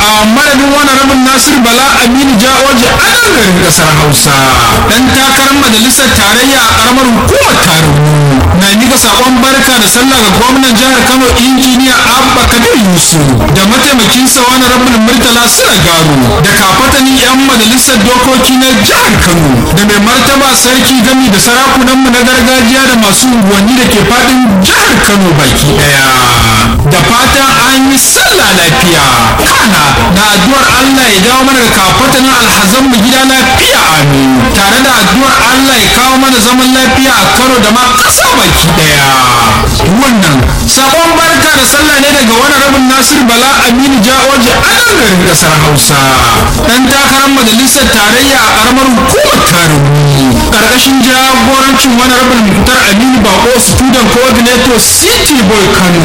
a madadin wani rabin nasir bala aminu ja'oji a nan garin kasar hausa dan takarar majalisar tarayya a karamar hukumar tarayya na mika sakon barka da sallah ga gwamnan jihar kano injiniya abba kabir yusuf da mataimakinsa wani rabin murtala sula garu da kafatanin yan majalisar dokoki na jihar kano da mai martaba sarki gami da sarakunanmu na gargajiya da masu unguwanni da ke fadin jihar kano baki daya da fatan an yi sallah lafiya kana da addu'ar allah ya dawo mana da kafatanin alhazan mu gida lafiya amin tare da addu'ar allah ya kawo mana zaman lafiya a kano da ma ƙasa baki daya wannan sabon barka da sallah ne daga wani rabin nasir bala aminu ja'oji a nan garin kasar hausa dan takarar majalisar tarayya a karamar hukumar tarumi karkashin jagorancin wani rabin mutar aminu bako student coordinator city boy kano